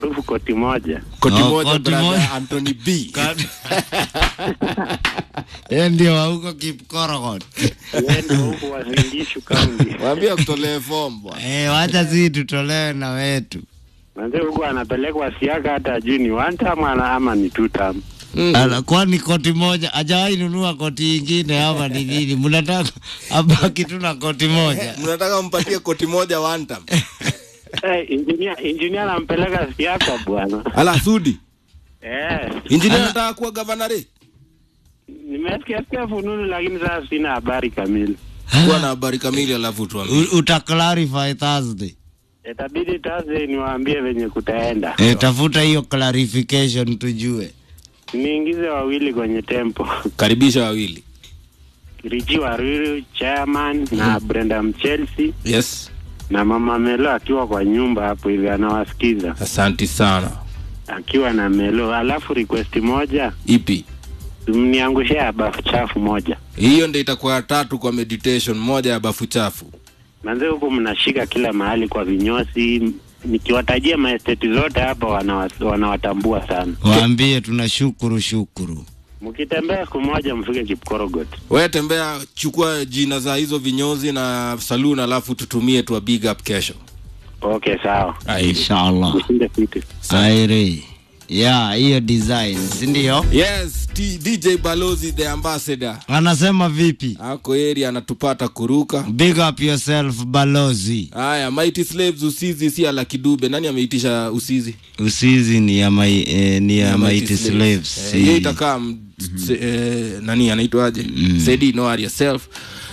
maarufu koti moja. Koti Oh, moja koti brother moja. Anthony B. Yeye ndio wa huko Kipkorogot. Yeye ndio huku Wasingishu County. Waambie kutolee fomu bwana. Eh, wacha sisi tutolewe na wetu. Manze huku anapelekwa siaka hata ajui ni one term ana- ama ni two term. Ala, kwani koti moja hajawahi nunua koti ingine ama ni nini? Mnataka abaki tu na koti moja? Mnataka mpatie koti moja one time. Eh, engineer engineer anampeleka siaka bwana. Ala Sudi. Eh, Engineer anataka kuwa governor. nimesikia sikia fununu lakini sasa sina habari kamili. Kuwa na habari kamili alafu tuambie. U- Uta clarify Thursday. Itabidi Thursday niwaambie venye kutaenda. Eh, tafuta hiyo clarification tujue. Niingize wawili kwenye tempo. Karibisha wawili. Richi Waruru chairman na Brenda Mchelsea Yes. na mama Melo akiwa kwa nyumba hapo hivi anawasikiza Asanti sana. akiwa na Melo. Alafu request moja, Ipi? mniangushie ya bafu chafu moja. Hiyo ndio itakuwa ya tatu kwa meditation, moja ya bafu chafu. Manze huku mnashika kila mahali kwa vinyosi, nikiwatajia maesteti zote hapa wanawa- wanawatambua sana. Waambie tunashukuru shukuru. Mkitembea siku moja mfike Kipkorogot. Wewe tembea, chukua jina za hizo vinyozi na saloon, alafu tutumie tuwa big up kesho. Okay, sawa. Inshallah. Mshinde fiti. Aire. Yeah, hiyo design, si ndio? Yes, T DJ Balozi the ambassador Anasema vipi? ako area anatupata kuruka. Big up yourself balozi. Haya, Mighty Slaves usizi si ala kidube. Nani ameitisha usizi? Usizi ni ya mai, eh, ni ya Mighty Slaves. Eh, si- hiyo itakaa m- se- eh, nani anaitwaje? Sedi know yourself.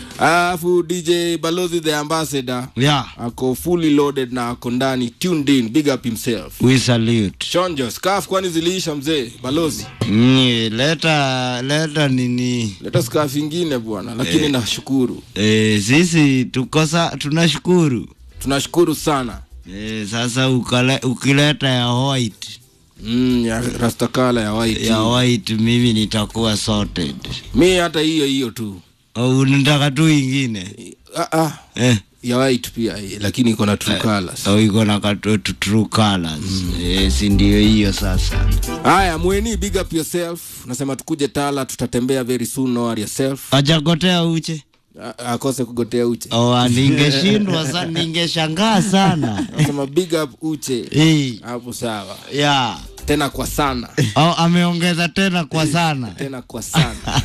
Alafu DJ Balozi the ambassador Yeah, ako fully loaded na ako ndani tuned in, big up himself. we salute. Shonjo, scarf kwani ziliisha mzee Balozi? Mm, leta leta nini? Leta scarf ingine bwana, lakini nashukuru. Eh, sisi tukosa tunashukuru. Tunashukuru sana. Eh, sasa ukale, ukileta ya white Mm, ya rastakala ya white. ya white mimi nitakuwa sorted. Mi hata hiyo hiyo tu. Au unataka tu ingine? Ah, ah. Eh. Ya white pia eh, lakini iko na true colors. au iko na katu- tu- true colors eh, si ndio hiyo sasa Haya, mweni big up yourself. Nasema tukuje Tala, tutatembea very soon, know yourself. ajagotea uche A- Akose kugotea uche. oh, ningeshindwa sana ningeshangaa sana Nasema big up uche. Eh, Hapo sawa. yeah. Tena kwa sana. oh, ameongeza tena kwa sana Tena kwa sana.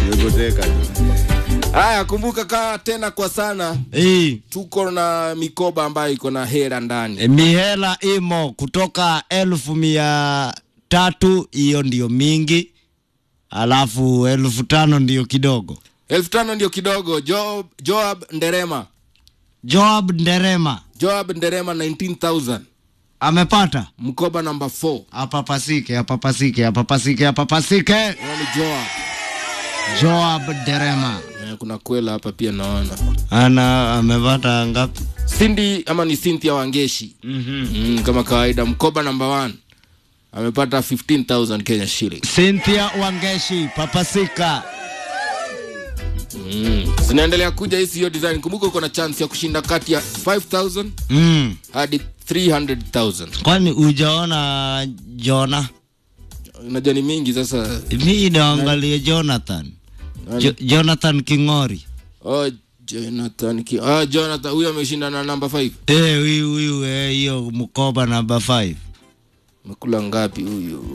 Haya, kumbuka kaa tena kwa sana. Eh, Tuko na mikoba ambayo iko na hera ndani. mihela imo kutoka elfu mia tatu hiyo ndio mingi alafu elfu tano ndio kidogo elfu tano ndio kidogo. Job, Joab Nderema. joab nderema Joab Nderema 19,000. amepata Mkoba namba 4. apapasike apapasike apapasike apapasike Huyo ni Joab. joab nderema Eh, kuna kwela hapa pia naona. ana amepata ngapi Cindy ama ni Cynthia Wangeshi. mm-hmm. Mm, kama kawaida mkoba namba 1 amepata 15000 Kenya shilling. cynthia wangeshi papasika Mm. Zinaendelea kuja hizi hiyo design. Kumbuka uko na chance ya kushinda kati ya 5000 mm. hadi 300000. kwani ujaona jona Unajua ni mingi sasa. mi naangalia jonathan jo, jonathan kingori Oh, Jonathan ki. Ah, Jonathan huyo ameshinda na namba 5. Eh, huyu huyu eh, hiyo mkoba namba 5 Amekula ngapi huyu?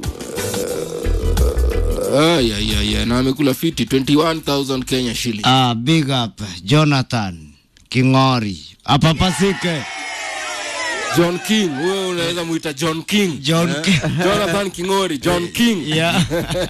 Ay, ay, ay, ay. Na amekula fiti 21000 Kenya shilling. ah, big up jonathan kingori apapasike John King, wewe unaweza muita John King. John Eh? King. Jonathan Kingori, John King. yeah.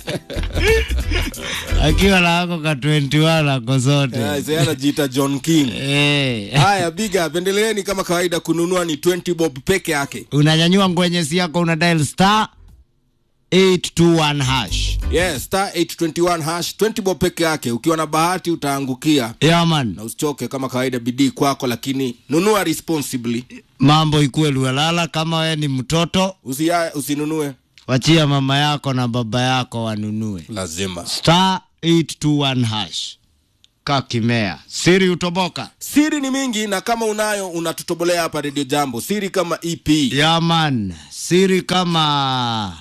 akiwa na ako ka 21 ako zote Eh, sasa anajiita John King. eh. Haya, big up. Endeleeni kama kawaida kununua ni 20 bob peke yake. unanyanyua ngwenyesi yako una dial star 821 hash Yes, star 821 hash 20 bob peke yake. Ukiwa na bahati utaangukia. yeah, man Na usichoke kama kawaida, bidii kwako, lakini nunua responsibly. mambo ikuwe luelala kama we ni mtoto Usia, usinunue wachia mama yako na baba yako wanunue lazima. star 821 hash kakimea siri utoboka siri ni mingi na kama unayo unatutobolea hapa redio jambo siri kama ep yaman siri kama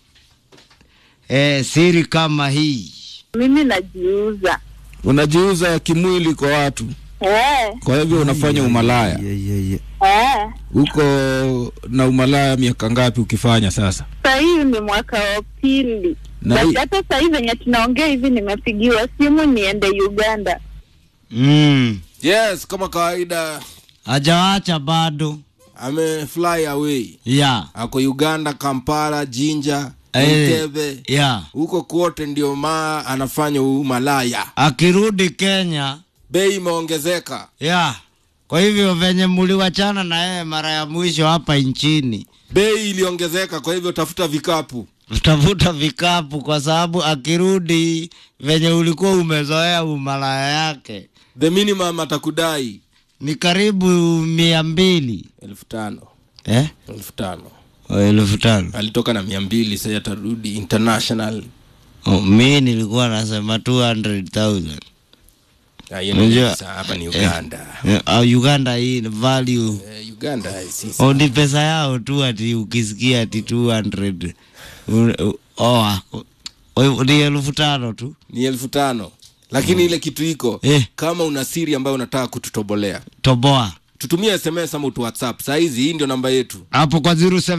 eh, siri kama hii Mimi najiuza. unajiuza kimwili kwa watu Eh, kwa hivyo unafanya umalaya eh. uko na umalaya miaka ngapi ukifanya sasa Sasa hii ni mwaka wa pili. Na Basi hii- hata sasa hivi venye tunaongea hivi nimepigiwa simu niende Uganda. mm. yes kama kawaida ajawacha bado amefly away ya ako uganda kampala jinja Eh. entebe ya huko kote ndio maa anafanya umalaya akirudi kenya bei imeongezeka ya kwa hivyo venye muliwachana na yeye mara ya mwisho hapa nchini bei iliongezeka kwa hivyo tafuta vikapu utavuta vikapu kwa sababu akirudi venye ulikuwa umezoea umalaya yake the minimum atakudai ni karibu mia mbili elfu tano eh? elfu tano O, elfu tano alitoka na mia mbili sasa atarudi international oh, mi nilikuwa nasema 200,000 Ah, hiyo ni Unajua- pesa, hapa ni uganda Eh, uh, uganda hii ni value Eh, uganda sisi oh, ni pesa yao tu ati ukisikia ati 200 Un- u- oh, oh, ni elfu tano tu ni elfu tano lakini ile kitu iko Eh. kama una siri ambayo unataka kututobolea toboa tutumie sms ama utu whatsapp sahizi hii ndio namba yetu hapo kwa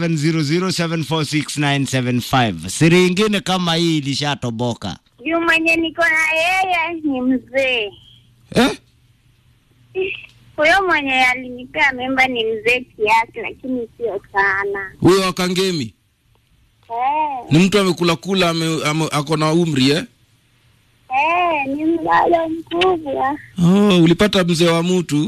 0700746975 siri ingine kama hii ilishatoboka Juu mwenye niko na yeye ni mzee. eh? Huyo mwenye alinipea mimba ni mzee kiasi, lakini sio sana. huyo wakangemi Eh, ni mtu amekulakula ame, ame, ako na umri eh? eh, ni mlalo mkubwa. oh, ulipata mzee wa mtu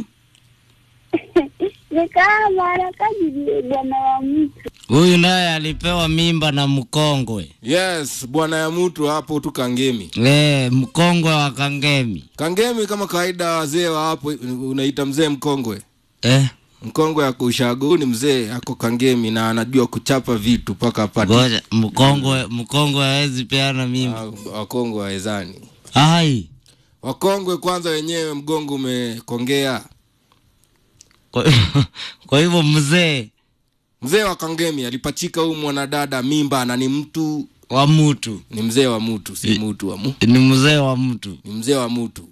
Ni kama anakaji bwana wa mtu. huyu naye alipewa mimba na mkongwe yes bwana ya mtu hapo tu kangemi e, mkongwe wa kangemi kangemi kama kawaida wazee wa hapo unaita mzee mkongwe eh? mkongwe ako ushago Huyu ni mzee ako kangemi na anajua kuchapa vitu mpaka apate ngoja mkongwe mkongwe hawezi peana mimba Ah, wakongwe waezani ai wakongwe kwanza wenyewe mgongo umekongea kwa, kwa hivyo mzee mzee wa kangemi alipachika huyu mwanadada mimba na ni mtu wa mtu ni mzee wa mtu si mtu wa mu, ni mzee wa mtu ni mzee wa mtu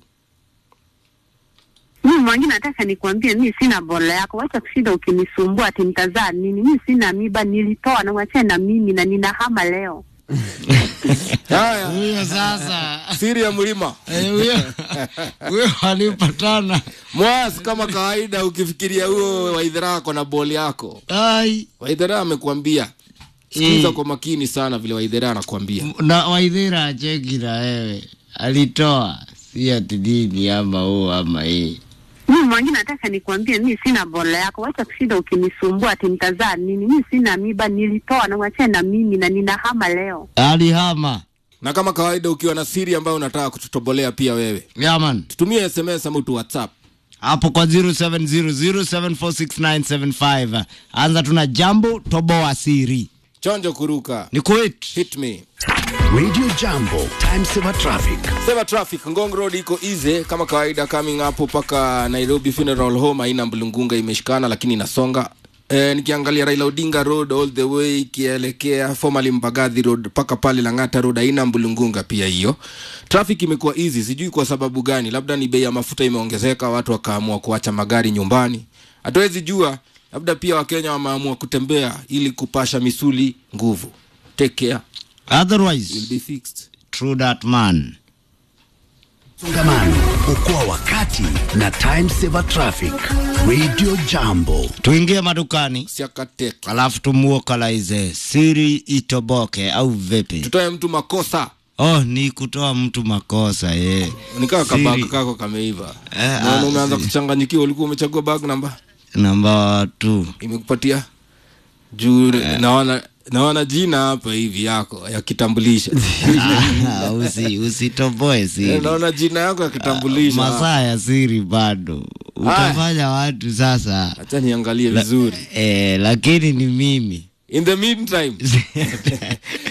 Mimi mwingine nataka nikwambie, mi sina bola yako, wacha kushinda ukinisumbua ati nitazaa nini. Mi sina miba, nilitoa na wachana na mimi na ninahama leo. haya huyo sasa siri ya mlima eh, huyo huyo alipatana mwas kama kawaida ukifikiria huo waidhara ako na boli yako ai waidhara amekuambia sikiza Eh. kwa makini sana vile waidhara anakuambia na waidhira acheki na wewe alitoa si ati dini ama huu ama hii Mimi mwingine nataka nikwambie, mi sina bola yako, wacha kushinda ukinisumbua ati nitazaa nini. Mi sina miba, nilitoa na wachana na mimi na ninahama leo. alihama na kama kawaida ukiwa na siri ambayo unataka kututobolea pia wewe yaman tutumie sms ama tu whatsapp hapo kwa 0700746975 anza tuna jambo toboa siri chonjo kuruka ni quit hit me Radio Jambo, time saver traffic. sema traffic ngong road iko easy kama kawaida coming hapo mpaka nairobi funeral home haina mlungunga imeshikana lakini inasonga E, nikiangalia raila odinga road all the way ikielekea formally mbagathi road mpaka pale langata road haina mbulungunga pia hiyo traffic imekuwa easy sijui kwa sababu gani labda ni bei ya mafuta imeongezeka watu wakaamua kuacha magari nyumbani hatuwezi jua labda pia wakenya wameamua kutembea ili kupasha misuli nguvu take care will otherwise be fixed true that man Songamano, okoa wakati na time saver traffic. Radio Jambo. tuingie madukani siakateke alafu tumuokalaize siri itoboke au vipi tutoe mtu makosa oh ni kutoa mtu makosa ye nikaa Siri. kabag kako kameiva Eh, naona ah, umeanza si- kuchanganyikiwa ulikuwa umechagua bag namba namba tu imekupatia juu naona naona jina hapa hivi yako ya kitambulisho Ah, usi usitoboe Eh, siri naona jina yako ya kitambulisho masaa ya siri bado utafanya watu sasa hacha niangalie vizuri eh, lakini ni mimi in the meantime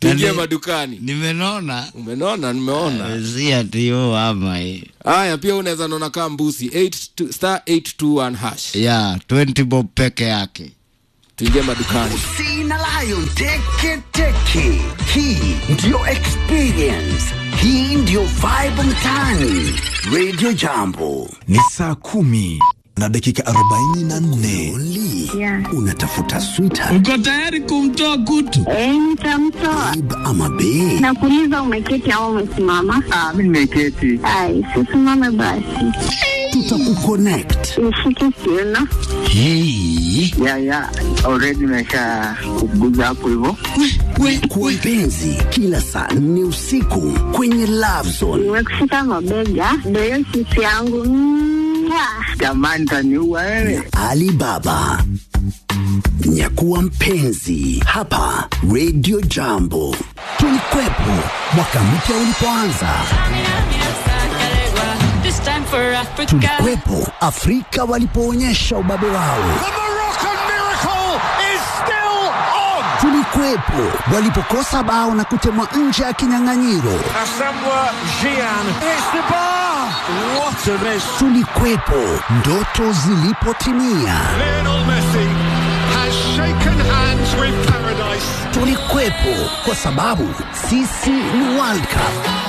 tuingie Yaani- madukani nimenona umenona nimeona si ati yo ama hii haya pia unaweza naona kaa mbusi 82 star 821 hash ya 20 bob peke yake tuingie madukani Sina Lion teke teke. Hii ndiyo experience. Hii ndiyo vibe mtaani. Radio Jambo. ni saa kumi na dakika 44 Only. Yeah. Unatafuta sweetheart uko tayari kumtoa kutu Eh, nitamtoa. babe ama bae. Nakuuliza umeketi au umesimama? Ah, mimi nimeketi. Ai, sisimame basi. Tutakuconnect. Nishike kiuno. Hii Ya ya, already nimesha kuguza hapo hivyo. kwa mpenzi kila saa nne usiku kwenye Love Zone. Nimekushika mabega. Ndio hiyo sisi yangu. Mwah. Jamani taniua wewe. Alibaba. Nyakuwa mpenzi hapa Radio Jambo. Tulikwepo mwaka mpya ulipoanza. This time for Africa. Tulikwepo Afrika walipoonyesha ubabe wao. Tulikuwepo walipokosa bao na kutemwa nje ya kinyang'anyiro. Tulikuwepo ndoto zilipotimia. Tulikuwepo kwa sababu sisi ni World Cup.